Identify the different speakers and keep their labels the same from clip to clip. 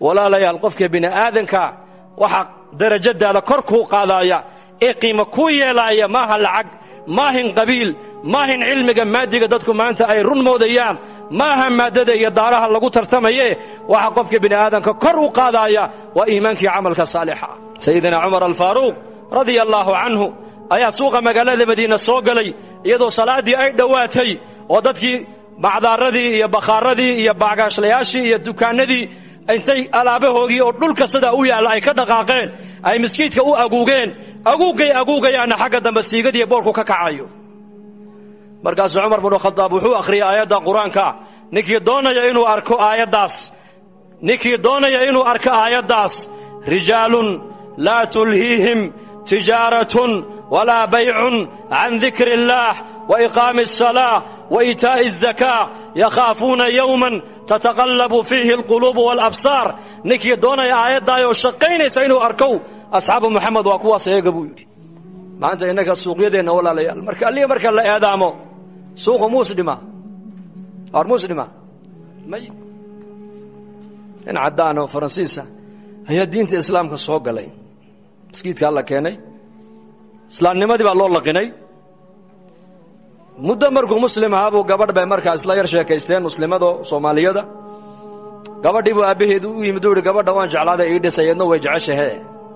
Speaker 1: walaalayaal qofka bini aadanka waxaa darajadaada kor kuu qaadaaya ee qiimo kuu yeelaaya maaha lacag maahin qabiil maahin cilmiga maadiga dadku maanta ay run moodayaan maaha maaddada iyo daaraha lagu tartamaye waxaa qofka bini aadanka kor u qaadaaya waa iimaankii camalka saalixa sayidina cumar alfaaruuq radia allaahu canhu ayaa suuqa magaalada madiina soo galay iyadoo salaaddii ay dhowaatay oo dadkii bacdaaradii iyo bakhaaradii iyo baagaashlayaashii iyo dukaannadii intay alaabahoogii oo dhulka sidaa u yaalla ay ka dhaqaaqeen ay miskiidka u aguugeen aguugay aguugayaanna xagga dambe siigadiiyo boorku ka kacayo markaasuu cumar binu khadaab wuxuu akhriyay aayadda qur-aanka ninkii doonaya inuu arko aayaddaas ninkii doonaya inuu arko aayaddaas rijaalun laa tulhiihim tijaaratun walaa baycun can dikri illaah wa iqaami asalaa wa iitaa'i azakaa yakhaafuuna yowman tataqallabu fiihi alquluubu waalabsaar ninkii doonaya aayaddaayoo shaqaynaysa inuu arkow asxaabu moxamed waa kuwaas eega buu yidhi maanta innaga suuqyadeenna walaalayaal marka alliga marka la eedaamo suuqu muus dhima waar muus dhima may nin caddaan oo faransiisa ayaa diinta islaamka soo galay maskiidka alla keenay islaamnimadii baa loo laqinay muddo markuu muslim ahaabuu gabadh bay markaa isla yar sheekaysteen muslimadoo soomaaliyada gabadhii buu aabbaheedu u yimid u yidhi gabadha waan jeclaaday ii dhisay eedna way jeceshahe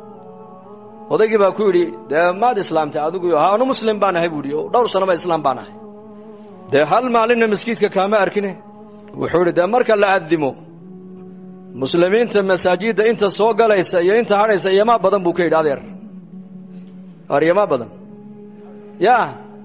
Speaker 1: odaygii baa ku yidhi dee maad islaamtay adigu ha anu muslim baan ahay buu yidhi oo dhowr sannoba islaam baan ahay dee hal maalinna maskiidka kaama arkine wuxuu yidhi dee marka la addimo muslimiinta masaajidda inta soo galaysa iyo inta hadhaysa iyomaa badan buu ka yidhi adeer ar iyomaa badan yaa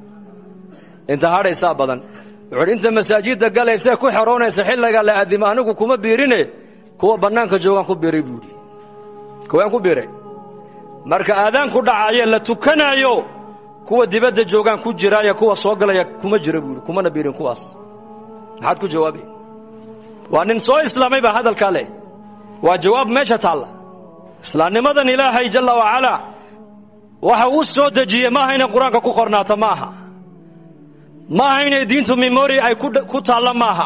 Speaker 1: inta hadhaysaa badan wuxuu yidhi inta masaajidda galaysae ku xeroonaysa xilliga la addimo anigu kuma biirine kuwa bannaanka joogaan ku biiray buu yidhi kuwaan ku biiray marka aadaanku dhacayo la tukanaayo kuwa dibadda joogaan ku jiraayo kuwa soo galaya kuma jira buu yidhi kumana biirin kuwaas maxaad ku jawaabay waa nin soo islaamay baa hadalkaa leh waa jawaab meesha taalla islaamnimadan ilaahay jalla wacalaa waxa uu soo dejiyey maaha inay qur-aanka ku qornaato maaha maaha inay diintu memori ay ku taalla maaha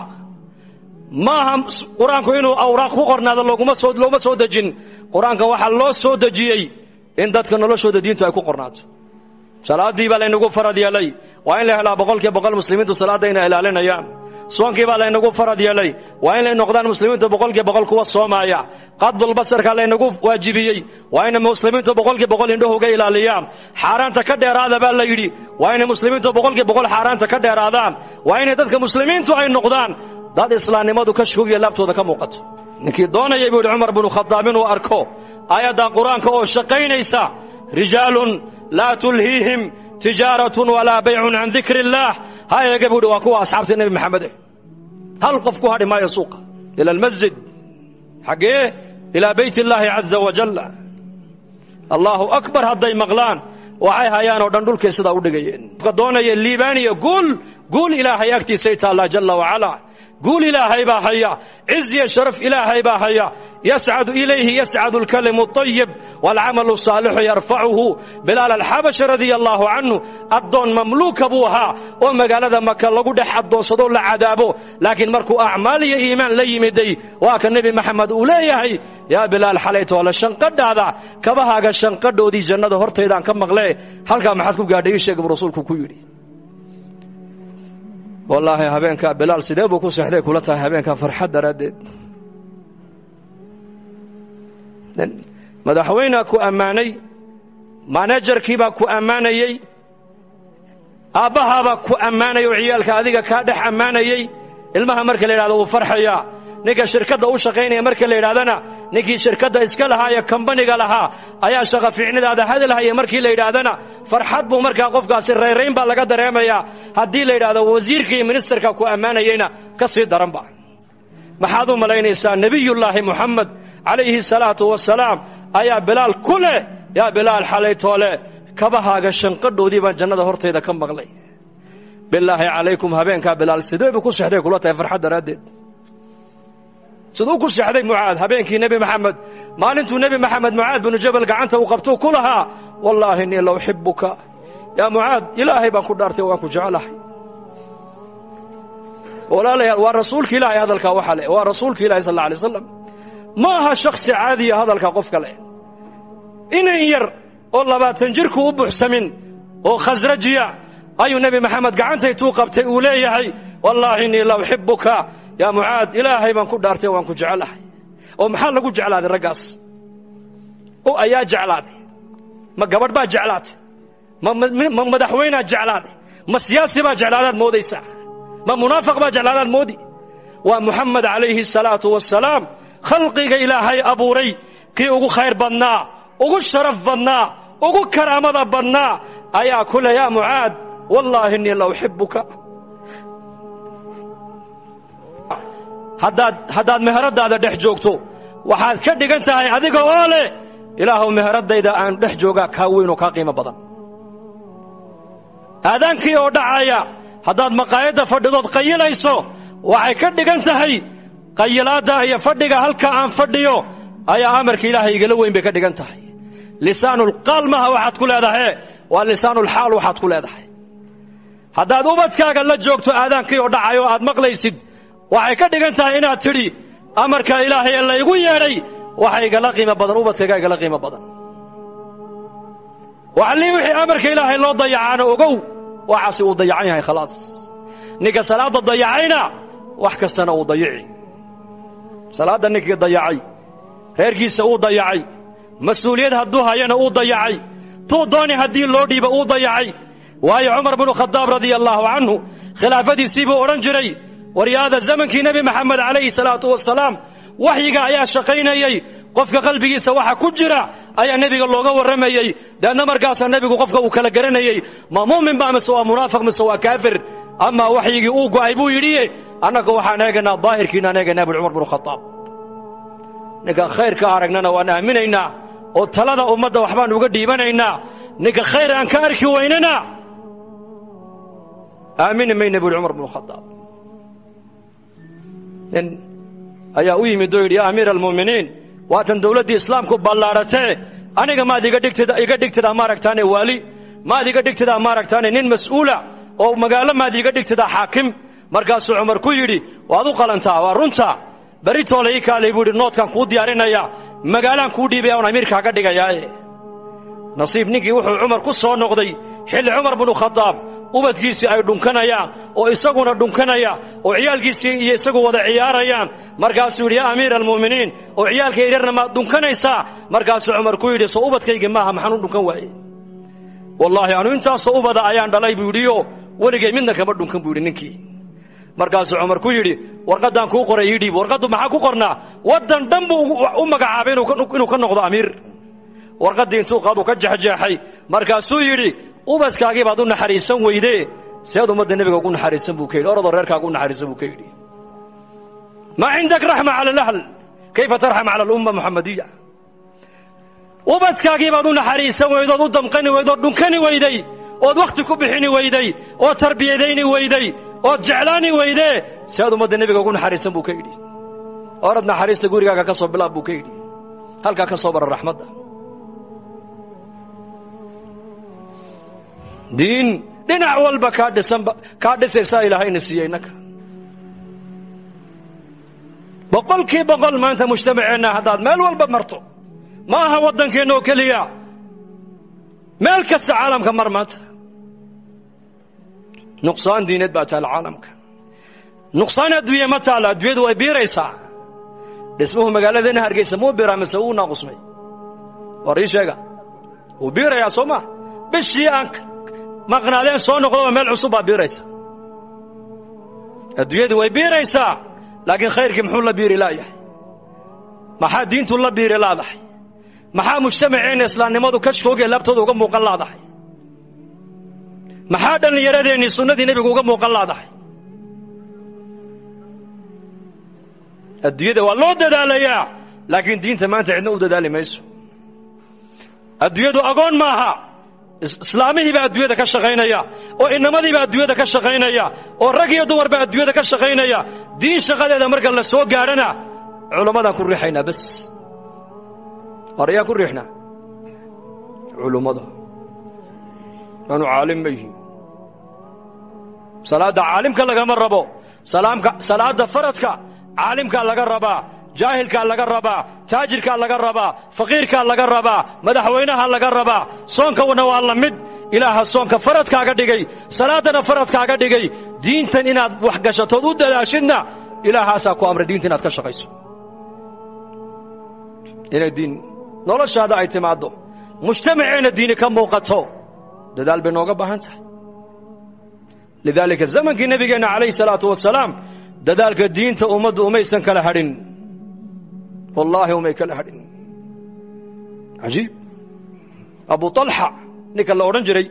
Speaker 1: maaha qur-aanku inuu awraaq ku qornaado looguma soo dejin qur-aanka waxaa loo soo dejiyey in dadka noloshooda diintu ay ku qornaato salaaddii baa laynagu farad yeelay waa in la helaa boqolkiiba boqol muslimiintu salaadda inay ilaalinayaan soonkii baa laynagu farad yeelay waa inay noqdaan muslimiintu boqolkiiba boqol kuwa soomaaya qadbulbasarka laynagu waajibiyey waa inay muslimiintu boqolkiiba boqol indhahooga ilaaliyaan xaaraanta ka dheeraada baa la yidhi waa inay muslimiintu boqolkiiba boqol xaaraanta ka dheeraadaan waa inay dadka muslimiintu ay noqdaan dad islaamnimadu ka shoogiya laabtooda ka muuqato ninkii doonayay buu yidhi cumar binu khadaab inuu arko aayaddan qur-aanka oo shaqaynaysa rijaalun laa tulhiihim tijaaratun walaa baycun can dikri illaah ha eega buu yidhi waa kuwa asxaabta nebi maxamed eh hal qof ku hadhi maayo suuqa ila almasjid xaggee ilaa beyt illaahi caza wajalla allaahu akbar hadday maqlaan waxay hayaan oo dhan dhulkay sidaa u dhigayeen qofka doonaya liibaaniya guul guul ilaahay agtiisay taallaa jalla wacalaa guul ilaahay baa haya ciz iyo sharaf ilaahay baa haya yascadu ilayhi yascadu alkalimu اطayib wاlcamalu الsaalixu yarfacuhu bilaal alxabashi radia allaahu canhu addoon mamluuka buu ahaa oo magaalada maka lagu dhex addoonsadoo la cadaabo laakiin markuu acmaal iyo iimaan la yimiday waa ka nebi maxamed uu leeyahay yaa bilaal xalaytoole shanqadhaada kabahaaga shanqadhoodii jannada hortaydaan ka maqlee halkaa maxaad ku gaadhay ii sheeg buu rasuulku ku yidhi wallaahi habeenkaa bilaal sidee buu ku seexday kula tahay habeenkaa farxad daraaddeed madaxweynea ku ammaanay manajarkiibaa ku ammaanayey aabbahaabaa ku ammaanay oo ciyaalka adiga kaa dhex ammaanayey ilmaha marka la yidhahdo wuu farxayaa ninka shirkadda u shaqaynaya marka la yidhahdana ninkii shirkadda iska lahaa ee kambaniga lahaa ayaa shaqa fiicnidaada hadalhaya markii la yidhaahdana farxad buu markaa qofkaasi rayrayn baa laga dareemayaa haddii la yidhahdo wasiirka iyo ministerka ku ammaanayeyna ka sii daranba maxaad u malaynaysaa nebiyullaahi moxamed calayhi salaatu wasalaam ayaa bilaal ku leh yaa bilaal xalaytoole kabahaaga shanqadhoodii baan jannada hortayda ka maqlay bilaahi calaykum habeenkaa bilaal sidee buu ku sexday kula tahay farxad daraaddeed siduu ku seexday mucaad habeenkii nebi maxamed maalintuu nebi maxamed mucaad binu jabal gacanta uu qabtuu ku lahaa wallaahi innii la uxibuka yaa mucaad ilaahay baan ku dhaartay waan ku jecelahay walaalayaal waa rasuulka ilaahay hadalkaa waxaa le waa rasuulka ilahi sal alla alay slam
Speaker 2: ma aha shakhsi caadiya hadalka qof kale inan yar oo labaatan jirku u buuxsamin oo khasrajiya ayuu nebi maxamed gacantaytuu qabtay uu leeyahay wallaahi innii la uxibuka yaa mucaad ilaahay baan ku dhaartay waan ku jecelahay oo maxaa lagu jeclaaday raggaas oo ayaa jeclaaday ma gabadh baa jeclaatay ma madaxweynaa jeclaaday ma siyaasi baa jeclaadaad moodaysaa ma munaafiq baa jeclaadaad moodi waa muxamed calayhi salaatu wasalaam khalqiga ilaahay abuuray kii ugu khayr badnaa ugu sharaf badnaa ugu karaamada badnaa ayaa ku le yaa mucaad wallaahi innii la uxibuka haddaad haddaad meheradaada dhex joogto waxaad ka dhigan tahay adiga oo leh ilaahuw meheradayda aan dhex joogaa kaa weyn oo kaa qiimo badan aadaankii oo dhacaya haddaad maqaayadda fadhidood qayilayso waxay ka dhigan tahay qayilaadda iyo fadhiga halka aan fadhiyo ayaa amarka ilaahay igala weyn bay ka dhigan tahay lisaanulqaal maha waxaad ku leedahay waa lisaanulxaal waxaad ku leedahay haddaad ubadkaaga la joogto aadaankii oo dhacay oo aad maqlaysid waxay ka dhigan tahay inaad tidhi amarka ilaahay ee laygu yeedhay waxa igala qiimo badan ubadkayga igala qiimo badan waxlii wixii amarka ilaahay loo dayacaana ogow waxaasi uu dayacan yahay khalaas ninka salaadda dayacayna wax kastana uu dayici salaadda ninkii dayacay reerkiisa uu dayacay mas-uuliyad hadduu hayana uu dayacay tuu dooni haddii loo dhiiba uu dayacay waayo cumar binu khadaab radia allaahu canhu khilaafadiisii buu odhan jiray waryaada zamankii nebi maxamed calayhi salaatu wasalaam waxyiga ayaa shaqaynayey qofka qalbigiisa waxa ku jira ayaa nebiga looga warramayey deedna markaasaa nebigu qofka uu kala garanayey ma mu'min ba mise waa munaafiq mise waa kaafir amaa waxyigii uu go'ay buu yidhiye annaga waxaan eegaynaa daahirkiinaan eegaynaa bui cumar binu khadaab ninkaan khayrka aragnana waan aaminaynaa oo talada ummadda waxbaan uga dhiibanaynaa ninka khayr aan ka arki weynana aamini mayna buuhi cumar binu khadaab nin ayaa u yimid oo yidhi yaa amiira almu'miniin waatan dawladdii islaamku ballaadhatee aniga maad iga dhigtida iga dhigtidaa maaragtaane waali maad iga dhigtidaa maaragtaane nin mas'uula oo magaalo maad iga dhigtidaa xaakim markaasuu cumar ku yidhi waad u qalantaa waa runta beritoole ii kaalay buu yidhi noodkaan kuu diyaarinaya magaalaan kuu dhiibaya oon amiirkaaga dhigayaaye nasiib ninkii wuxuu cumar ku soo noqday xilli cumar binu khadaab ubadkiisii ay dhunkanayaan oo isaguna dhunkanaya oo ciyaalkiisii iyo isagu wada ciyaarayaan markaasuu yidhi yaa amiira almu'miniin oo ciyaalka yaryarna maad dhunkanaysaa markaasuu cumar ku yidhi soo ubadkaygii maaha maxaan u dhunkan waaye wallaahi anu intaasoo ubada ayaan dhalay buu yidhiyo weligay midna kama dhunkan buu yidhi ninkii markaasuu cumar ku yidhi warqaddaan kuu qoray ii dhiib warqaddu maxaa ku qornaa waddan dhan buu u magacaabay inuu ka noqdo amiir warqaddii intuu qaaduu ka jexjeexay markaasuu yidhi ubadkaagii baad u naxariisan weydee seed ummadda nebiga ugu naxariisan buu ka yidhi oradoo reerkaaga u naxariisan buu ka yidhi maa cindak raxma cala alahl kayfa tarxam cala alumma muxamadiya ubadkaagii baad u naxariisan weyday ood u damqani weyday ood dhunkani weyday ood wakhti ku bixini weyday ood tarbiyadayni weyday ood jeclaani weydee seed ummadda nebiga ugu naxariisan buu ka yidhi orad naxariista gurigaaga ka soo bilaab buu ka yidhi halkaa ka soo bara raxmadda diin dhinac walba kaa dhisanba kaa dhisaysaa ilaahayna siiyey innaka boqolkii boqol maanta mujtamaceenna haddaad meel walba marto ma aha waddankeenna oo keliya meel kasta caalamka mar maanta nuqsaan diineed baa taalla caalamka nuqsaan adduunye ma taalla adduunyadu way biiraysaa dhismuhu magaaladeenna hargeysa muu biraa mise uu naaqusmay war ii sheega wuu biirayaa soo ma bishii aan maqnaadeen soo noqdoba meel cusub baa biiraysa adduunyadii way biiraysaa laakiin khayrkii muxuu la biiri laayahay maxaa diintu la biiri laadahay maxaa mujtamaceenna islaamnimadu kashkoogee laabtooda uga muuqan laadahay maxaa dhallinyaradeenii sunnadii nebigu uga muuqan laadahay adduunyada waa loo dadaalayaa laakiin diinta maanta cidna u dadaali mayso adduunyadu agoon maaha islaamihii baa adduunyada ka shaqaynaya oo inamadii baa adduunyada ka shaqaynaya oo rag iyo dumar baa adduunyada ka shaqaynaya diin shaqadeeda marka la soo gaadhana culammadaan ku riixaynaa bas war ayaan ku riixnaa culummada aanu caalim ma yihiin salaadda caalimka lagama rabo salaamka salaadda faradka caalimkaa laga rabaa jaahilkaa laga rabaa taajirkaa laga rabaa faqiirkaa laga rabaa madaxweynaha laga rabaa soonkawana waa la mid ilaaha soonka faradkaaga dhigay salaaddana faradkaaga dhigay diintan inaad wax gashatood u dadaashidna ilaahaasaa ku amray diinta inaad ka shaqayso inay diin noloshaada ay timaaddo mujtamaceenna diini ka muuqato dadaal bay nooga baahan tahay lidaalika zamankii nebigeenna calayhi salaatu wasalaam dadaalka diinta ummaddu umaysan kala hadhin wallaahi umay kala hadhin cajiib abu طalxa ninka la odhan jiray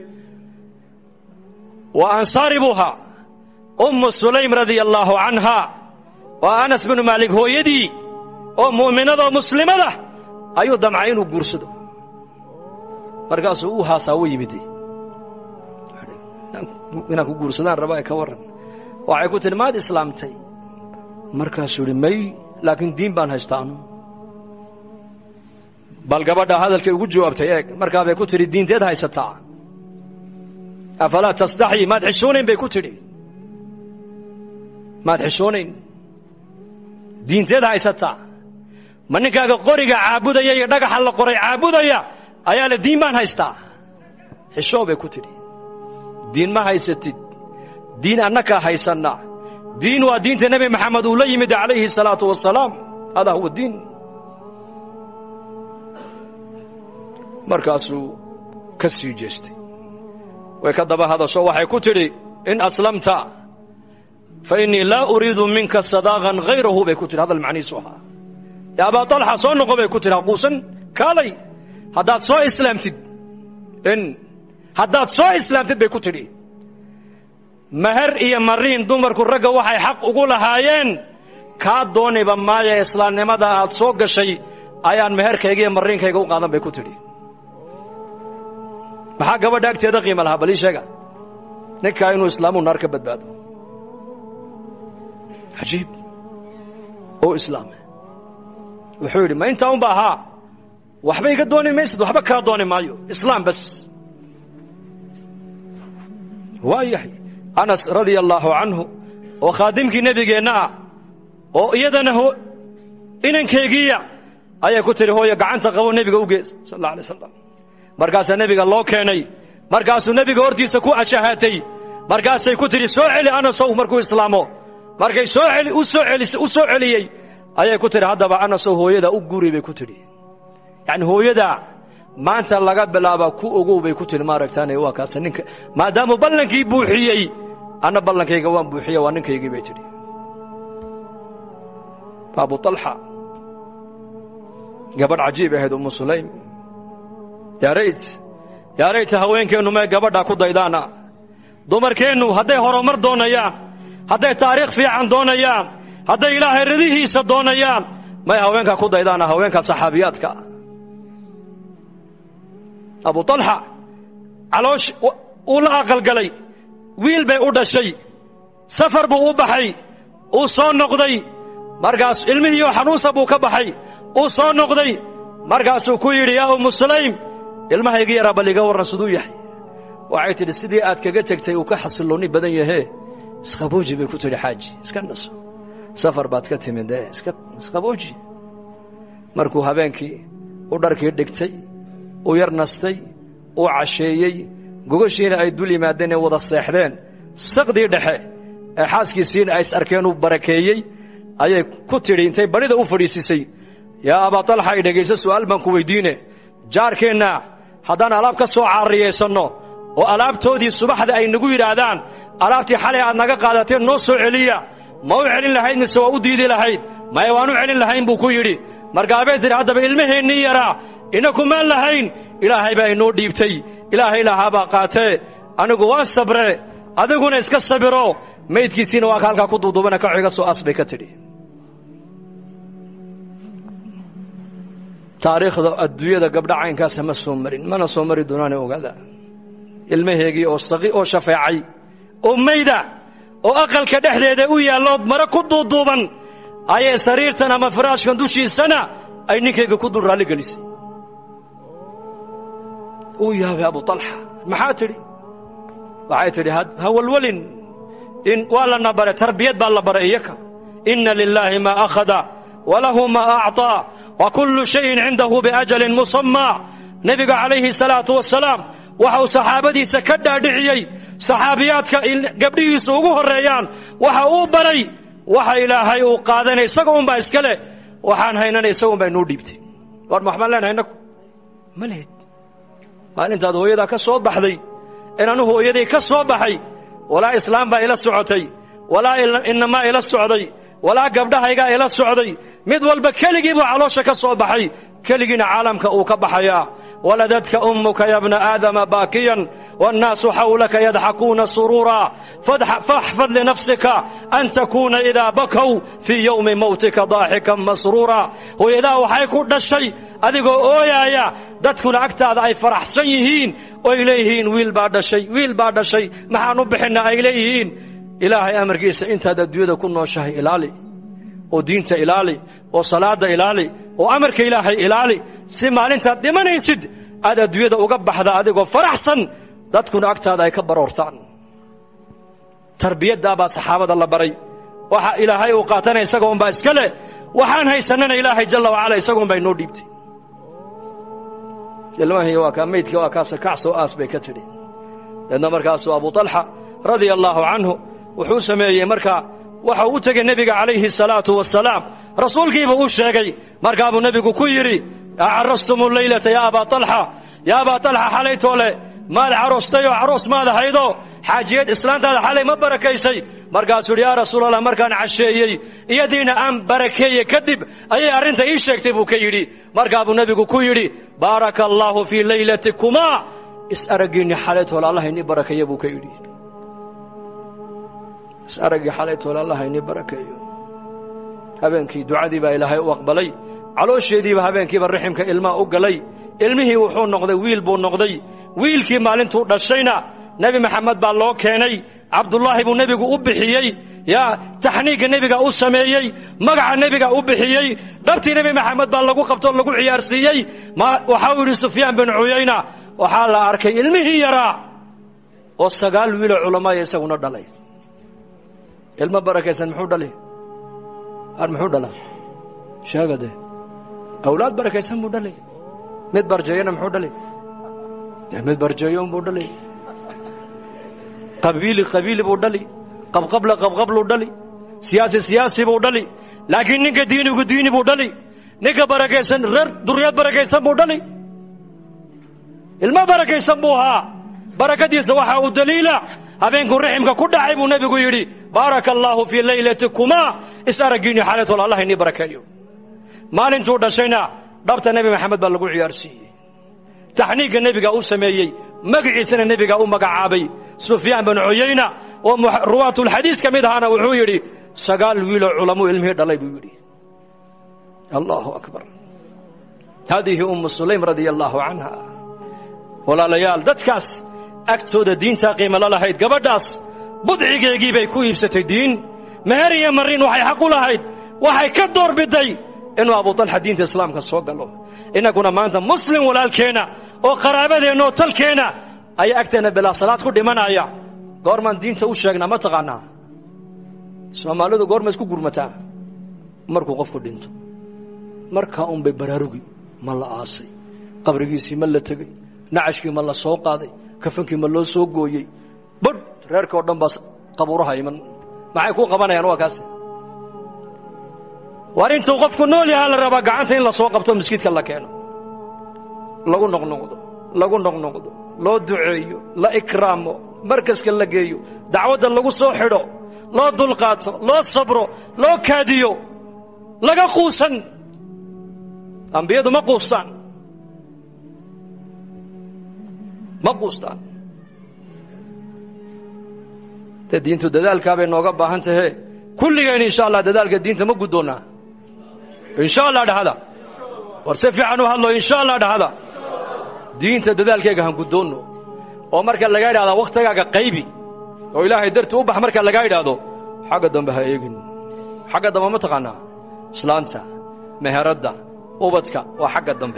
Speaker 2: waa ansaari buu ahaa ummu sulaym radia allaahu canha waa anas binu maalik hooyadii oo mu'minadoo muslimada ayuu damcay inuu guursado markaasuu uu haasaa u yimid inaan ku guursadaan rabaa ka warran waxay ku tihi maad islaamtay markaasuu idhi may laakiin diin baan haystaa anu bal gabadha hadalkay ugu jawaabtay eeg markaa bay ku tidhi diinteed haysataa afalaa tastaxyi maad xishoonayn bay ku tidhi maad xishoonayn diinteed haysataa ma ninkaaga qoriga caabudaya iyo dhagaxa la qoray caabudaya ayaa le diin baan haystaa xishoo bay ku tidhi diin ma haysatid diin annakaa haysanna diin waa diinta nebi maxamed uu la yimid calayhi salaatu wasalaam hadaa huwa diin markaasuu ka sii jeestay way ka daba hadasho waxay ku tidhi in aslamta fa innii laa uriidu minka sadaaqan hayrahu bay ku tidhi hadal macnihiisu ahaa yaa abaa talxa soo noqo bay ku tidhi haquusan kaalay haddaad soo islaamtid in haddaad soo islaamtid bay ku tidhi meher iyo mariin dumarku ragga waxay xaq ugu lahaayeen kaa dooniba maaya islaamnimada aad soo gashay ayaan meherkayga iyo mariinkayga u qaadan bay ku tidhi maxaa gabadha agteeda qiima lahaa balii sheega ninkaa inuu islaamu naar ka badbaado cajiib oo islaame wuxuu yidhi ma intaa unba ahaa waxba iga dooni maysid waxba kaa dooni maayo islaam bas waa yahay anas radia allaahu canhu oo khaadimkii nebigeenna ah oo iyadana inankeygiiya ayay ku tihi hooyo gacanta qabo nebiga u gees sal alla alay slam markaasaa nebiga loo keenay markaasuu nebiga hortiisa ku ashahaatay markaasay ku tidhi soo celi anasow markuu islaamo markay soo eli u soo celis u soo celiyey ayay ku tidhi haddaba anasow hooyadaa u guri bay ku tidhi yacni hooyadaa maanta laga bilaaba ku ogow bay ku tidhi maaragtaane waa kaasa ninka maadaamuu ballankii buuxiyey anna ballankayga waan buuxiya waa ninkaygii bay tidhi abu طalxa gabadh cajiib ahayd ummu sulaym yaa rayt yaa rayta haweenkeennu may gabadhaa ku daydaana dumarkeennu hadday horumar doonayaan hadday taariikh fiican doonayaan hadday ilaahay ridihiisa doonayaan may haweenkaa ku daydaana haweenka saxaabiyaadka abu طalxa caloosh uu la aqalgalay wiil bay u dhashay safar buu u baxay uu soo noqday markaas ilmihiioo xanuunsa buu ka baxay uu soo noqday markaasuu ku yidhi yaa ummu sulaym ilmahayga yaraa bal iga warran siduu yahay waxay tidhi sidii aad kaga tegtay uu ka xasilloonni badan yahee isqabooji bay ku tidhi xaaji iska naso safar baad ka timid ee iska isqabooji markuu habeenkii u dharkii dhigtay u yar nastay uu casheeyey gogashiina ay dul yimaadeen ee wada seexdeen saqdii dhexe ee xaaskiisiina ay is arkeen uu barakeeyey ayay ku tidhi intay badhida u fadhiisisay yaa abaa talxa ay dhegayso su'aal baan ku weyddiine jaarkeenna haddaan alaab ka soo caariyaysanno oo alaabtoodii subaxda ay nagu yidhaahdaan alaabtii xalay aad naga qaadateen noo soo celiya ma u celin lahayd mise waa u diidi lahayd maya waan u celin lahayn buu ku yidhi markaabay tidhi haddaba ilmaheennii yaraa inakumaan lahayn ilaahay baa inoo dhiibtay ilaahay lahaabaa qaatee anigu waan sabre adiguna iska sabiro maydkiisiina waa ka halkaa ku duuduubana kaco iga soo as bay ka tidhi taariikhda adduunyada gabdha caynkaasa ma soo marin mana soo mari doonaane ogaada ilmaheegii oo saqi oo shafeecay oo mayda oo aqalka dhexdeeda u yaallood mare ku duuduuban ayay sariirtan ama firaashkan dushiisana ay ninkayga ku dul raalli gelisay uu yaabay abu talxa maxaa tidhi waxay tidhi ha walwalin in waa lana baray tarbiyad baa la baray iyaka inna lilaahi maa akhada walahu maa acطaa wa kullu shayin cindahu biajalin musammaa nebiga calayhi salaatu wasalaam waxa uu saxaabadiisa ka dhaadhiciyey saxaabiyaadka gabdhihiisu ugu horreeyaan waxa uu baray waxa ilaahay uu qaadanay isaga unbaa iska leh waxaan haynana isaga unbaa inuu dhiibtay war ma waxbaan leenahay innagu ma lihid maalintaad hooyadaa ka soo baxday in anu hooyaday ka soo baxay walaa islaam baa ila socotay walaa inamaa ila socday walaa gabdhahaygaa ila socday mid walba keligii buu caloosha ka soo baxay keligiina caalamka uu ka baxayaa waladadka ummuka ya bna aadama baakiyan wاnnaasu xawlaka yadxakuuna suruura faxfad linafsika an takuuna idaa bakow fii yowmi mawtika daaxikan masruura hooyadaa waxay ku dhashay adigoo ooyaaya dadkuna agtaada ay faraxsan yihiin oy leeyihiin wiil baa dhashay wiil baa dhashay maxaan u bixinna ay leeyihiin ilaahay amarkiisa intaad adduunyada ku nooshahay ilaali oo diinta ilaali oo salaada ilaali oo amarka ilaahay ilaali si maalintaad dhimanaysid aad adduunyada uga baxda adigoo faraxsan dadkuna agtaada ay ka baroortaan tarbiyaddaabaa saxaabada la baray waxa ilaahay uu qaatana isaga unbaa iska leh waxaan haysannana ilaahay jalla wacala isaga unbaa inoo dhiibtay ilmahii waa kaa maydkii waa kaasa kacsoo aas bay ka tidhi deedna markaasuu abu talxa radia allaahu canhu wuxuu sameeyey markaa waxa uu u tegey nebiga calayhi salaatu wasalaam rasuulkiibuu u sheegay markaabuu nebigu ku yidhi acarrastumu leylata yaa abaa talxa yaa abaa talxa xalaytoole maad caroostay oo caroos maad ahaydo xaajiyad islaantaada xalay ma barakaysay markaasuu yidhi yaa rasuulallah markaan casheeyey iyadiina aan barakeeye kadib ayay arrinta ii sheegtay buu ka yidhi markaabuu nebigu ku yidhi baaraka allaahu fii leylatikumaa is-araggiinni xalaytoole allah inii barakeeya buu ka yidhi is-araggii xalaytoole allah inii barakeeyo habeenkii ducadii baa ilaahay u aqbalay caloosheediiba habeenkiiba raximka ilmaa u galay ilmihii wuxuu noqday wiil buu noqday wiilkii maalintuu dhashayna nebi maxamed baa loo keenay cabdullaahi buu nebigu u bixiyey yaa taxniigga nebiga u sameeyey magaca nebiga u bixiyey dhabtii nebi maxamed baa lagu qabtoo lagu ciyaarsiiyey waxau yidhi sufyaan bin cuyayna waxaa la arkay ilmihii yaraa oo sagaal wiiloo culamaaya isaguna dhalay ilmo barakaysan muxuu dhali ar muxuu dhalaa sheega dee awlaad barakaysan buu dhalay mid barjeeyana muxuu dhalay dee mid barjeeyon buu dhalay qabiili qabiili buu dhali qabqabla qabqabluu dhali siyaasi siyaasi buu dhali laakiin ninka diinigu diini buu dhali ninka barakaysan reer duriyad barakaysan buu dhali ilmo barakaysan buu ahaa barakadiisa waxa uu daliila habeenkuu raximka ku dhacay buu nebigu yidhi baaraka allaahu fii leylatikumaa is araggiinni xaalatol allah inii barakeeyo maalintuu dhashayna dhabta nebi maxamed baa lagu ciyaarsiiyey taxniigga nebiga u sameeyey magiciisana nebiga u magacaabay sufyaan bin cuyayna oo ruwaatulxadiis ka mid ahaana wuxuu yidhi sagaal wiiloo culamuu ilmihii dhalay buu yidhi allahu akbar haadihi ummu sulaym radia allaahu canha walaalayaal dadkaas agtooda diintaa qiimala lahayd gabadhaas budcigeegii bay ku iibsatay diin meher iyo marin waxay xaq u lahayd waxay ka door biday inuu abutalxa diinta islaamka soo galo innaguna maanta muslim walaalkeenna oo qaraabadeenna oo talkeenna ayaa agteenna bilaa salaad ku dhimanaya goormaan diinta u sheegnaa ma taqaanaa soomaalidu goorma isku gurmataa markuu qofku dhinto markaa unbay baraarugi ma la aasay qabrigiisii ma la tegey nacashkii ma la soo qaaday kafankii ma loo soo gooyey badh reerka oo dhan baa qabuuraha iman maxay kuu qabanayaan waa kaas war intuu qofku nool yahaa la rabaa gacanta in la soo qabto maskiidka la keeno lagu noqnoqdo lagu noqnoqdo loo duceeyo la ikraamo markaska la geeyo dacwadda lagu soo xidho loo dulqaato loo sabro loo kaadiyo laga quusan ambiyadu ma quustaan ma quustaan de diintu dadaalkaa bay nooga baahan tahe kulligeen insha allah dadaalka diinta ma guddoonnaa insha allah dhahada war si fiican u hadlo insha allah dhahada diinta dadaalkayga han guddoonno oo marka laga idhahdaa wakhtigaaga qaybi oo ilaahay darti u bax marka lagaa idhaahdo xagga dambe ha eegin xagga dambe ma taqaanaa islaanta meheradda ubadka waa xagga dambe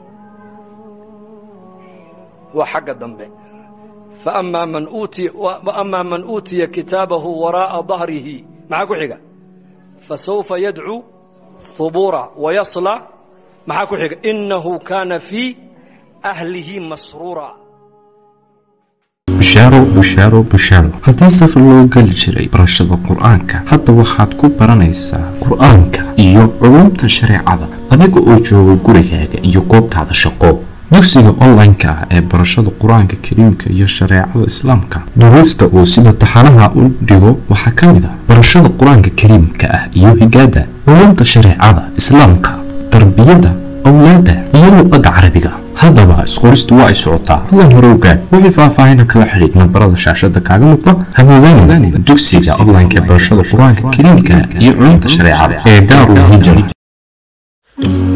Speaker 2: waa xagga dambe faammaa man uutiya waammaa man uutiya kitaabahu waraa'a dahrihi maxaa ku xiga fasawfa yadcuu hubura wayasla maxaa ku xiga inahu kaana fii ahlihi masruura
Speaker 3: bushaaro bushaaro bushaaro haddii safar loo geli jiray barashada qur-aanka hadda waxaad ku baranaysaa qur-aanka iyo culumta shareecada adiga oo jooga gurigaaga iyo goobtaada shaqo dugsiga online-ka ah ee barashada qur-aanka kariimka iyo shareecada islaamka duruusta uu sida taxanaha u dhigo waxaa ka mid ah barashada qur-aanka kariimka ah iyo higaada culumta shareecada islaamka tarbiyada awlaada iyo luqadda carabiga haddaba isqoristu waa ay socotaa hadan hore ogaad wixii faahfaahina kala xidhiid nambarada shaashada kaaga muuqda hamoodaan dugsiga online-ka ee barashada qur-aanka kariimka iyo culumta shareecada ee daarul hijra